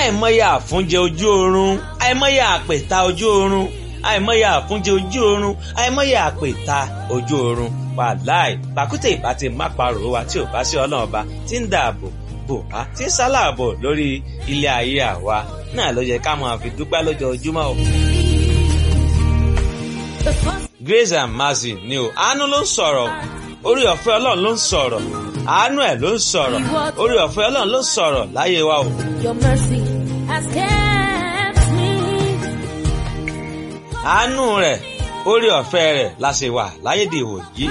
àìmọye àfúnjẹ ojú oorun àìmọye àpèta ojú oorun àìmọye àfúnjẹ ojú oorun àìmọye àpèta ojú oorun wàláì pàkúté ìbá ti má parò wa tí ò bá sí ọlọ́run ọba tí ń dáàbò bò wá tí ń sálàbò lórí ilé ayé àwa náà ló yẹ ká máa fi dúpẹ́ lójoojúmọ́ o. Grace and Mercy ni o àánú ló ń sọ̀rọ̀ orí ọ̀fẹ́ ọlọ́run ló ń sọ̀rọ̀ àánú ẹ̀ ló ń sọ̀rọ̀ orí ọ̀fẹ́ ọlọ́run ló ń sọ̀rọ̀ láyé wa o. Your mercy has kept me. àánú rẹ̀ orí ọ̀fẹ́ rẹ̀ la ṣe wà láyé dìwò yìí.